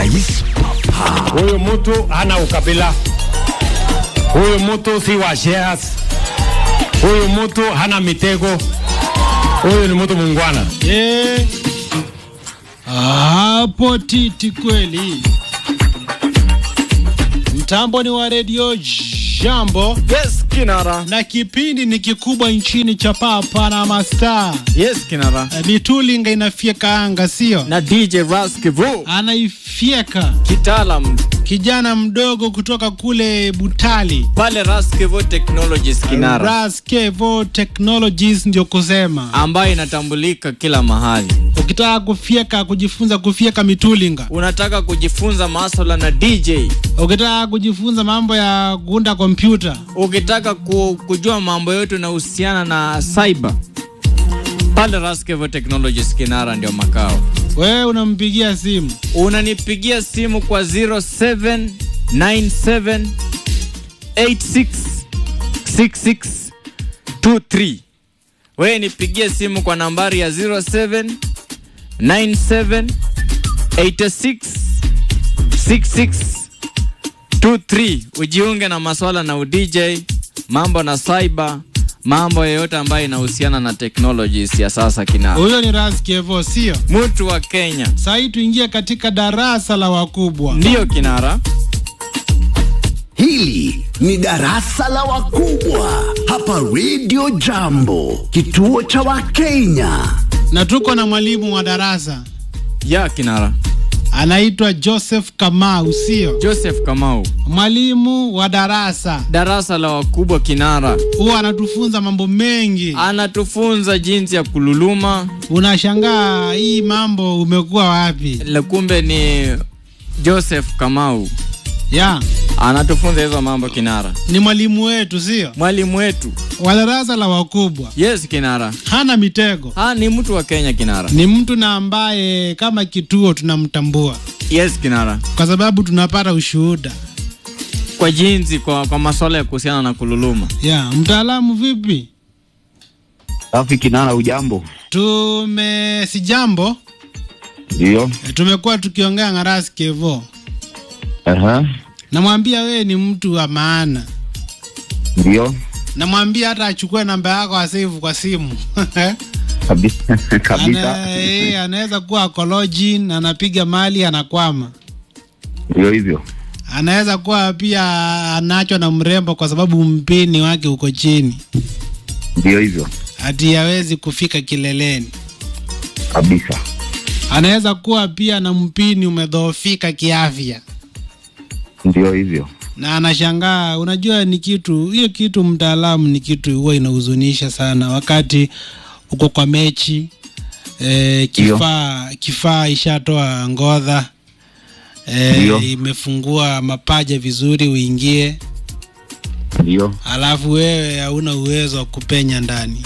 urais papa. Huyu mtu hana ukabila, huyu mtu si wa shares, huyu mtu hana mitego, huyu ni mtu mungwana. Eh, hapo titi kweli. Mtambo ni wa redio Jambo Yes, Kinara. na kipindi ni kikubwa nchini cha Papa na Mastaa. Yes, Kinara. Eh, Mitulinga inafyeka anga, sio? Na DJ Raskivu. Anaifyeka Kitaalam kijana mdogo kutoka kule Butali. pale Raskivu Technologies Kinara. Raskevo Technologies ndio kusema. ambayo inatambulika kila mahali. Ukitaka kufyeka, kujifunza kufyeka mitulinga, Unataka kujifunza masuala na DJ, ukitaka kujifunza mambo ya kuunda kompyuta, ukitaka ku, kujua mambo yote yanahusiana na cyber, pale Raskevo Technologies Kinara ndio makao. wewe unampigia simu Unanipigia simu kwa 0797 866623. Wewe nipigie simu kwa nambari ya 0797 866623 ujiunge na maswala na udj, mambo na cyber, mambo yoyote ambayo inahusiana na technologies ya sasa kina huyo ni Raskevo, sio? mtu wa Kenya Sasa hii tuingie katika darasa la wakubwa. ndiyo kinara. Hili ni darasa la wakubwa hapa Radio Jambo, kituo cha Wakenya. na tuko na mwalimu wa darasa ya kinara anaitwa Joseph Kamau, sio? Joseph Kamau, Mwalimu wa darasa darasa la wakubwa kinara, huwa anatufunza mambo mengi. anatufunza jinsi ya kululuma, Unashangaa hii mambo umekuwa wapi? la kumbe ni Joseph Kamau Ya, anatufunza hizo mambo kinara, ni mwalimu wetu, sio? mwalimu wetu. Wa darasa la wakubwa, Yes kinara, hana mitego, ha ni mtu wa Kenya kinara. ni mtu na ambaye kama kituo tunamtambua Yes kinara, kwa sababu tunapata ushuhuda. kwa jinsi kwa, kwa masuala ya kuhusiana na kululuma. Ya, mtaalamu vipi? Safi Kinara, ujambo? Tume si jambo, Ndio. e, tumekuwa tukiongea na Ras Kevo, Aha. namwambia wewe ni mtu wa maana, Ndio. namwambia hata achukue namba yako asave kwa simu Kabisa. Kabisa. Ana, eh, anaweza kuwa akolojin anapiga mali anakwama, Ndio hivyo. anaweza kuwa pia anachwa na mrembo kwa sababu mpini wake uko chini, Ndio hivyo. hati hawezi kufika kileleni. Kabisa. Anaweza kuwa pia na mpini umedhoofika kiafya Ndio hivyo. na anashangaa. Unajua, ni kitu hiyo kitu, mtaalamu, ni kitu huwa inahuzunisha sana wakati uko kwa mechi e, kifaa kifaa ishatoa ngodha e, Ndio. imefungua mapaja vizuri uingie, Ndio. alafu wewe hauna uwezo wa kupenya ndani.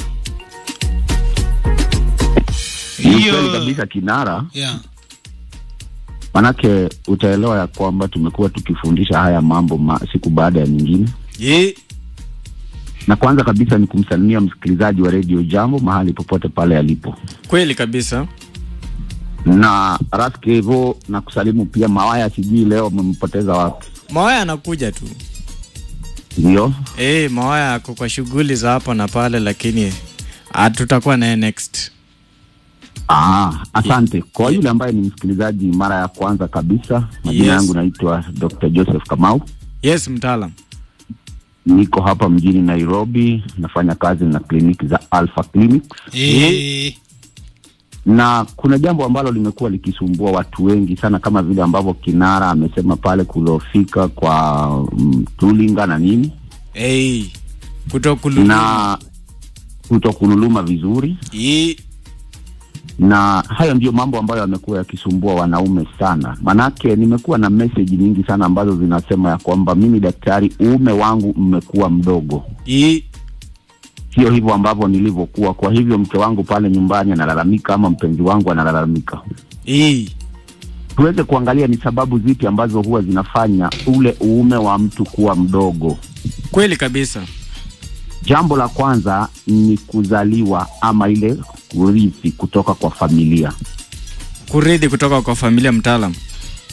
Ni kweli kabisa Kinara, yeah. manake utaelewa ya kwamba tumekuwa tukifundisha haya mambo ma, siku baada ya nyingine, Ye, na kwanza kabisa ni kumsalimia msikilizaji wa Radio Jambo mahali popote pale alipo, kweli kabisa. na Raskevo na kusalimu pia Mawaya, sijui leo amempoteza wapi. Mawaya anakuja tu. Ndio. Eh, Mawaya ako kwa shughuli za hapa na pale, lakini ah, tutakuwa naye next. Ah, asante kwa yule ambaye ni msikilizaji mara ya kwanza kabisa. Majina Yes. yangu naitwa Dr. Joseph Kamau, Yes, mtaalam. niko hapa mjini Nairobi, nafanya kazi na kliniki za Alpha Clinic, E, na kuna jambo ambalo limekuwa likisumbua watu wengi sana, kama vile ambavyo Kinara amesema pale, kulofika kwa mm, tulinga na nini Hey, kutokululuma. na kutokululuma vizuri, Ye, na hayo ndiyo mambo ambayo yamekuwa yakisumbua wanaume sana. Manake nimekuwa na message nyingi sana ambazo zinasema ya kwamba mimi daktari, uume wangu mmekuwa mdogo, ye, sio hivyo ambavyo nilivyokuwa. Kwa hivyo mke wangu pale nyumbani analalamika, ama mpenzi wangu analalamika. ye. Tuweze kuangalia ni sababu zipi ambazo huwa zinafanya ule uume wa mtu kuwa mdogo. Kweli kabisa. Jambo la kwanza ni kuzaliwa ama ile kurithi kutoka kwa familia. Kurithi kutoka kwa familia mtaalam.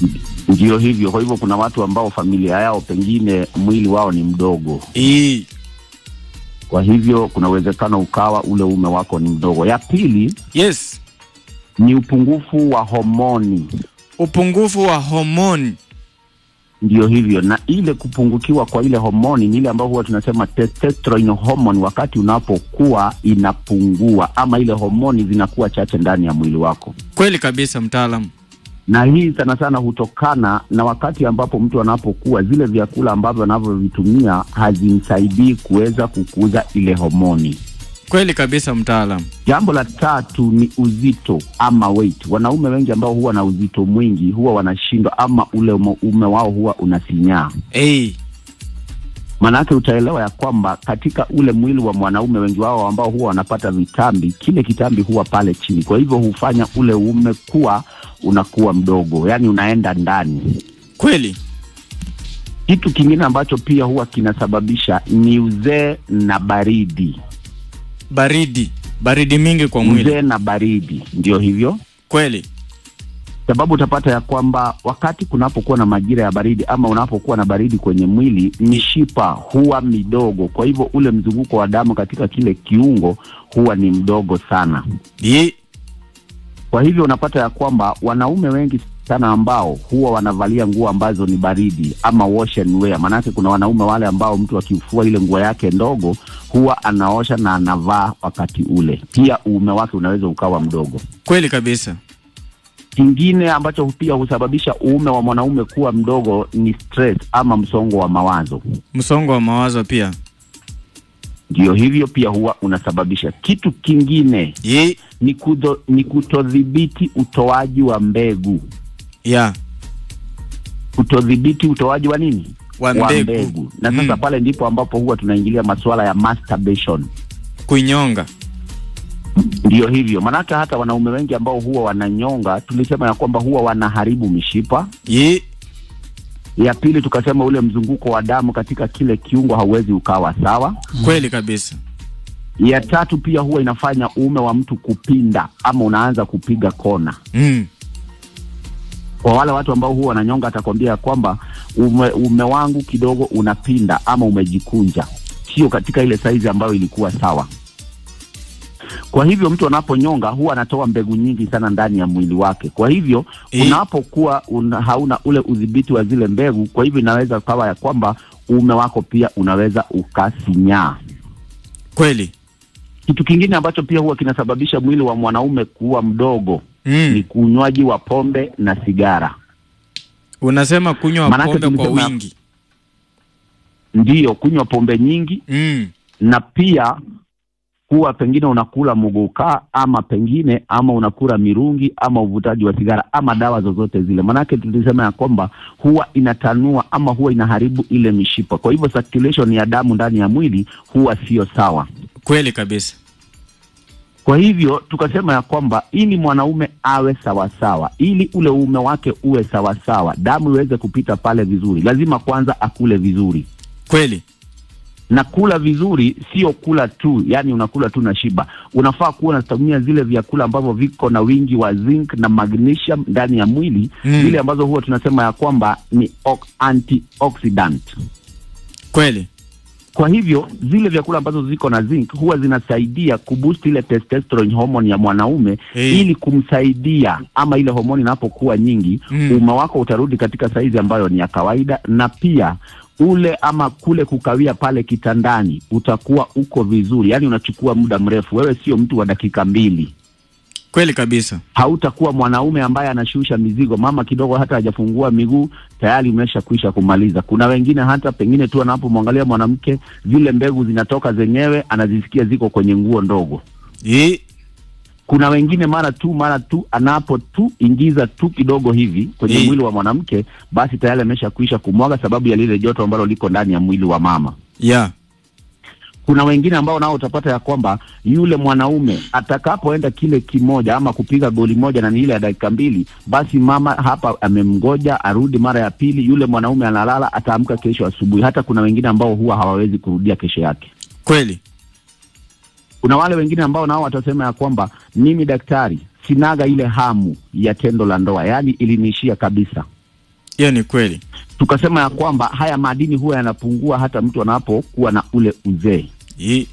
Ndio hivyo. Kwa hivyo kuna watu ambao familia yao pengine mwili wao ni mdogo, Ii. kwa hivyo kuna uwezekano ukawa ule ume wako ni mdogo. Ya pili Yes. ni upungufu wa homoni, Upungufu wa homoni. ndio hivyo. Na ile kupungukiwa kwa ile homoni ni ile ambayo huwa tunasema testosterone hormone, wakati unapokuwa inapungua ama ile homoni zinakuwa chache ndani ya mwili wako. Kweli kabisa mtaalamu. na hii sana sana hutokana na wakati ambapo mtu anapokuwa zile vyakula ambavyo anavyovitumia hazimsaidii kuweza kukuza ile homoni. Kweli kabisa mtaalamu. Jambo la tatu ni uzito ama weight. Wanaume wengi ambao huwa na uzito mwingi huwa wanashindwa ama ule ume ume wao huwa unasinyaa. Ei. Maanake utaelewa ya kwamba katika ule mwili wa mwanaume wengi wao ambao huwa wanapata vitambi, kile kitambi huwa pale chini, kwa hivyo hufanya ule ume kuwa unakuwa mdogo, yaani unaenda ndani. Kweli. Kitu kingine ambacho pia huwa kinasababisha ni uzee na baridi. Baridi. Baridi mingi kwa mwili. Uzee na baridi, ndio hivyo Kweli. sababu utapata ya kwamba wakati kunapokuwa na majira ya baridi ama unapokuwa na baridi kwenye mwili, mishipa huwa midogo, kwa hivyo ule mzunguko wa damu katika kile kiungo huwa ni mdogo sana. Ii. Kwa hivyo unapata ya kwamba wanaume wengi sana ambao huwa wanavalia nguo ambazo ni baridi ama wash and wear. Maanake kuna wanaume wale ambao mtu akifua ile nguo yake ndogo huwa anaosha na anavaa wakati ule, pia uume wake unaweza ukawa mdogo. Kweli kabisa. Kingine ambacho pia husababisha uume wa mwanaume kuwa mdogo ni stress ama msongo wa mawazo. Msongo wa mawazo pia. Ndio hivyo pia huwa unasababisha. Kitu kingine Ii. ni, kudo, ni kutodhibiti utoaji wa mbegu Ya. kutodhibiti utoaji wa nini Wa mbegu. na sasa Mm. pale ndipo ambapo huwa tunaingilia masuala ya masturbation Kuinyonga. ndio hivyo manake hata wanaume wengi ambao huwa wananyonga tulisema ya kwamba huwa wanaharibu mishipa Ii. ya pili tukasema ule mzunguko wa damu katika kile kiungo hauwezi ukawa sawa Kweli kabisa. ya tatu pia huwa inafanya uume wa mtu kupinda ama unaanza kupiga kona Mm. kwa wale watu ambao huwa wananyonga atakwambia ya kwamba ume, ume wangu kidogo unapinda ama umejikunja, sio katika ile saizi ambayo ilikuwa sawa. Kwa hivyo mtu anaponyonga huwa anatoa mbegu nyingi sana ndani ya mwili wake. Kwa hivyo Eh. unapokuwa una, hauna ule udhibiti wa zile mbegu, kwa hivyo inaweza kawa ya kwamba uume wako pia unaweza ukasinyaa. Kweli. Kitu kingine ambacho pia huwa kinasababisha mwili wa mwanaume kuwa mdogo ni Mm. kunywaji wa pombe na sigara. Unasema kunywa Manake pombe kwa tulisema- wingi. Ndiyo, kunywa pombe nyingi Mm. na pia kuwa pengine unakula muguka ama pengine ama unakula mirungi ama uvutaji wa sigara ama dawa zozote zile, manake tulisema ya kwamba huwa inatanua ama huwa inaharibu ile mishipa. Kwa hivyo circulation ya damu ndani ya mwili huwa sio sawa. Kweli kabisa. Kwa hivyo tukasema ya kwamba ili mwanaume awe sawasawa, ili ule uume wake uwe sawasawa, damu iweze kupita pale vizuri, lazima kwanza akule vizuri Kweli. na kula vizuri sio kula tu, yani unakula tu na shiba. Unafaa kuwa unatumia zile vyakula ambavyo viko na wingi wa zinc na magnesium ndani ya mwili Mm. zile ambazo huwa tunasema ya kwamba ni ox- antioxidant. Kweli. Kwa hivyo zile vyakula ambazo ziko na zinc huwa zinasaidia kuboost ile testosterone hormone ya mwanaume Eh. ili kumsaidia ama ile homoni inapokuwa nyingi Mm. uume wako utarudi katika saizi ambayo ni ya kawaida, na pia ule ama kule kukawia pale kitandani utakuwa uko vizuri, yaani unachukua muda mrefu. Wewe sio mtu wa dakika mbili, Kweli kabisa. hautakuwa mwanaume ambaye anashusha mizigo, mama kidogo hata hajafungua miguu tayari umesha kwisha kumaliza. Kuna wengine hata pengine tu anapomwangalia mwanamke zile mbegu zinatoka zenyewe, anazisikia ziko kwenye nguo ndogo. Ii. Kuna wengine mara tu mara tu anapo tu ingiza tu kidogo hivi kwenye Eh. mwili wa mwanamke, basi tayari amesha kwisha kumwaga, sababu ya lile joto ambalo liko ndani ya mwili wa mama. Ya. Kuna wengine ambao nao utapata ya kwamba yule mwanaume atakapoenda kile kimoja ama kupiga goli moja na ni ile ya dakika mbili, basi mama hapa amemgoja arudi mara ya pili, yule mwanaume analala, ataamka kesho asubuhi. Hata kuna wengine ambao huwa hawawezi kurudia kesho yake. Kweli. Kuna wale wengine ambao nao watasema ya kwamba mimi daktari, sinaga ile hamu ya tendo la ndoa, yaani iliniishia kabisa. hiyo ni kweli Tukasema ya kwamba haya madini huwa yanapungua hata mtu anapokuwa na ule uzee. Hii-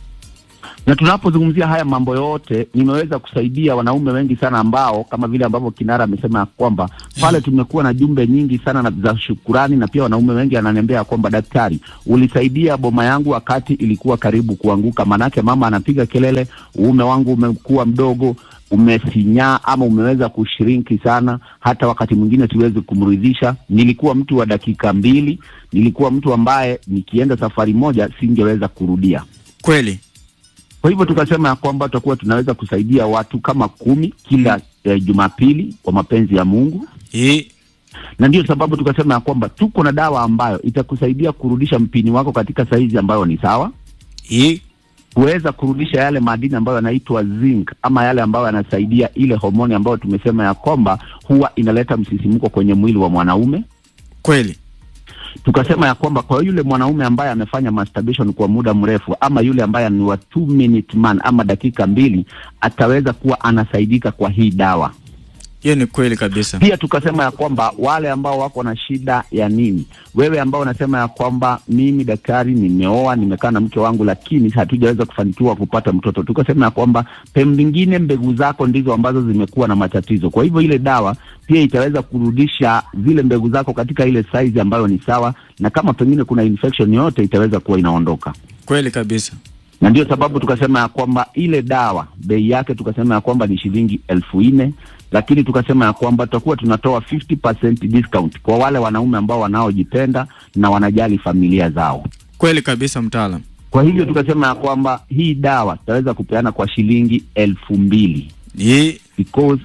na tunapozungumzia haya mambo yote, nimeweza kusaidia wanaume wengi sana ambao kama vile ambavyo Kinara amesema ya kwamba pale tumekuwa na jumbe nyingi sana na za shukurani, na pia wanaume wengi ananiambia ya kwamba daktari, ulisaidia boma yangu wakati ilikuwa karibu kuanguka, manake mama anapiga kelele, uume wangu umekuwa mdogo umesinyaa ama umeweza kushrinki sana, hata wakati mwingine siwezi kumridhisha. Nilikuwa mtu wa dakika mbili, nilikuwa mtu ambaye nikienda safari moja singeweza kurudia. kweli Kwa hivyo tukasema ya kwamba tutakuwa tunaweza kusaidia watu kama kumi kila eh, Jumapili kwa mapenzi ya Mungu, Hii- na ndio sababu tukasema ya kwamba tuko na dawa ambayo itakusaidia kurudisha mpini wako katika saizi ambayo ni sawa, hii- kuweza kurudisha yale madini ambayo yanaitwa zinc ama yale ambayo yanasaidia ile homoni ambayo tumesema ya kwamba huwa inaleta msisimko kwenye mwili wa mwanaume. kweli Tukasema ya kwamba kwa yule mwanaume ambaye amefanya masturbation kwa muda mrefu ama yule ambaye ni wa two minute man ama dakika mbili ataweza kuwa anasaidika kwa hii dawa. hiyo ni kweli kabisa Pia tukasema ya kwamba wale ambao wako na shida ya nini, wewe ambao unasema ya kwamba mimi daktari, nimeoa nimekaa na mke wangu, lakini hatujaweza kufanikiwa kupata mtoto, tukasema ya kwamba pengine mbegu zako ndizo ambazo zimekuwa na matatizo. Kwa hivyo ile dawa pia itaweza kurudisha zile mbegu zako katika ile size ambayo ni sawa, na kama pengine kuna infection yoyote itaweza kuwa inaondoka kweli kabisa na ndio sababu tukasema ya kwamba ile dawa bei yake tukasema ya kwamba ni shilingi elfu nne lakini tukasema ya kwamba tutakuwa tunatoa 50% discount kwa wale wanaume ambao wanaojipenda na wanajali familia zao. kweli kabisa mtaalam Kwa hivyo tukasema ya kwamba hii dawa tutaweza kupeana kwa shilingi elfu mbili hii because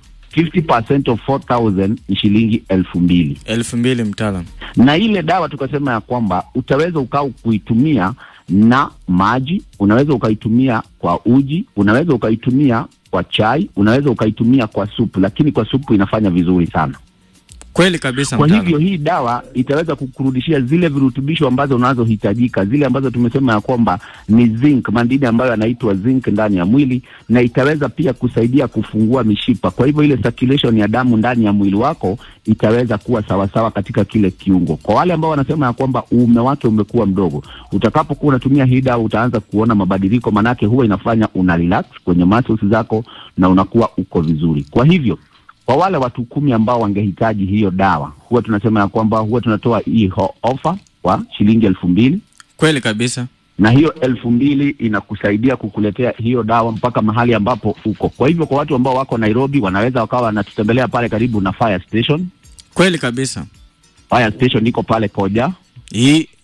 50% of 4000 ni shilingi elfu mbili elfu mbili mtaalam na ile dawa tukasema ya kwamba utaweza ukaa kuitumia na maji, unaweza ukaitumia kwa uji, unaweza ukaitumia kwa chai, unaweza ukaitumia kwa supu, lakini kwa supu inafanya vizuri sana. kweli kabisa Kwa mtaalam hivyo hii dawa itaweza kukurudishia zile virutubisho ambazo unazohitajika, zile ambazo tumesema ya kwamba ni zinc, madini ambayo yanaitwa zinc ndani ya mwili, na itaweza pia kusaidia kufungua mishipa. Kwa hivyo ile circulation ya damu ndani ya mwili wako itaweza kuwa sawasawa katika kile kiungo. Kwa wale ambao wanasema ya kwamba uume wake umekuwa mdogo, utakapokuwa unatumia hii dawa utaanza kuona mabadiliko, manake huwa inafanya una relax kwenye muscles zako na unakuwa uko vizuri. Kwa hivyo kwa wale watu kumi ambao wangehitaji hiyo dawa, huwa tunasema ya kwamba huwa tunatoa hii ho- ofa kwa shilingi elfu mbili kweli kabisa na hiyo elfu mbili inakusaidia kukuletea hiyo dawa mpaka mahali ambapo uko. Kwa hivyo kwa watu ambao wako Nairobi wanaweza wakawa wanatutembelea pale karibu na fire station. kweli kabisa Fire station iko pale Koja, hii